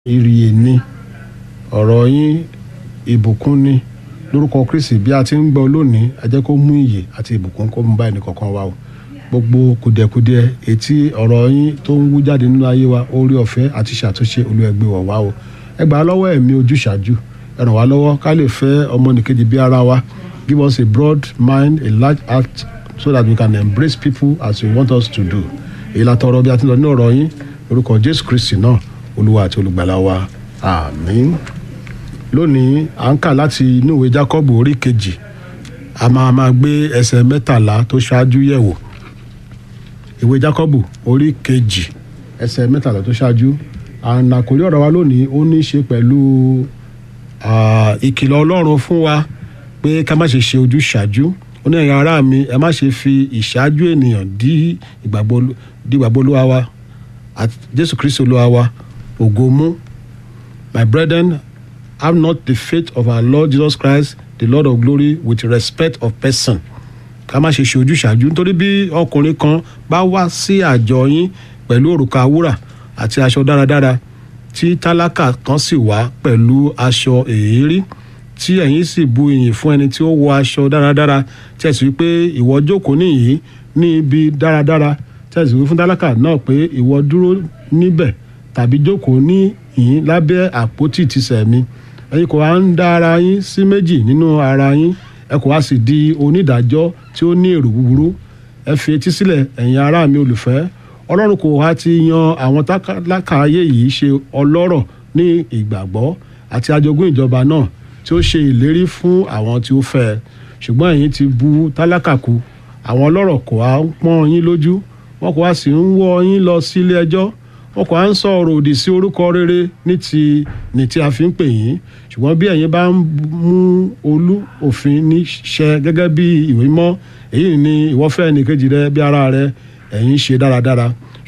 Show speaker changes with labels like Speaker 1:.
Speaker 1: ìrìyè ni ọ̀rọ̀ yín ìbùkún ni lórúkọ kristi bí a ti ń gbọ́ lónìí ẹ jẹ́ kó mú ìyè àti ìbùkún kó mú bá ẹnì kọ̀ọ̀kan wa o gbogbo kùdìẹ̀kudiẹ etí ọ̀rọ̀ yín tó ń wú jáde nínú ayé wa orí ọ̀fẹ́ àti ṣàtúnṣe olúẹgbẹ́ wọ̀ wá o ẹ gbà á lọ́wọ́ ẹ̀mí ojúṣàájú ẹ ràn wá lọ́wọ́ ká lè fẹ́ ọmọnìkejì bí ara wa give us a broad mind a large heart so that we can embrace people as you want us to do èyí la tọrọ bí a ti lọ ní ọ̀rọ̀ yín lórúkọ jésù kristi náà olúwa àti olùgbàlà wa àmín lónìí à ń kà láti inú ìwé jákọ́bù orí kejì a máa máa gbé ẹsẹ̀ mẹ́tàlá tó ṣáájú yẹ̀wò ìwé jákọ́bù orí kejì ẹsẹ̀ mẹ́tàlá tó ṣáájú ànàkórí ọ̀rọ̀ wa lónìí ó ní í ṣe pẹ̀lú ìkìlọ̀ ọlọ́run fún wa pé ká má ṣe ṣe ojúṣàájú ó ní ẹ̀yin ará mi ẹ má ṣe fi ìṣáájú ènìyàn dí ìgbàgbọ́ olúwa wa àti jésù kristi olúwa wa ògo mú my brethren have not the faith of our lord jesus christ the lord of glory with respect of person ká má ṣe ṣe ojúṣàájú nítorí bí ọkùnrin kan bá wá sí àjọ yín pẹ̀lú òrùka wúrà àti aṣọ dáradára tí tálákà kan sì wá pẹ̀lú aṣọ èérí tí ẹ̀yin sì bu ìyìn fún ẹni tí ó wọ aṣọ dáradára tí ẹ sì wí pé ìwọ jókòó níyìí ní ibi dáradára tí ẹ sì wí fún tálákà náà pé ìwọ dúró níbẹ̀ tàbí jókòó níyìí lábẹ́ àpótí tìsẹ̀ mi ẹ̀yin kò wá ń dá ara yín sí méjì nínú ara yín ẹ kò wá sì di onídàájọ́ tí ó ní èrò búburú ẹ fi etí sílẹ̀ ẹ̀yin ará mi olùfẹ́ ọlọ́run kò wá ti yan àwọn tálákà ayé yìí ṣe ọlọ́rọ̀ ní ìgbàgbọ́ àti ajogún ìjọba náà tí ó ṣe ìlérí fún àwọn tí ó fẹ́ ẹ ṣùgbọ́n ẹ̀yin ti bu tálákà kù àwọn ọlọ́rọ̀ kò wá ń pọ́n yín lójú wọn kò wá sì ń wọ́ yín lọ sílé ẹjọ́ wọn kò wá ń sọ ọ̀rọ̀ òdì sí orúkọ rere ní ti ní tí a fi ń pè yín ṣùgbọ́n bí ẹ̀yin bá ń mú olú òfin ní ṣẹ gẹ́gẹ́ bí ìwé mọ́ èyí ni ìwọ fẹ́ ẹnìkejì rẹ bí ara rẹ ẹ̀yin ṣe dáradára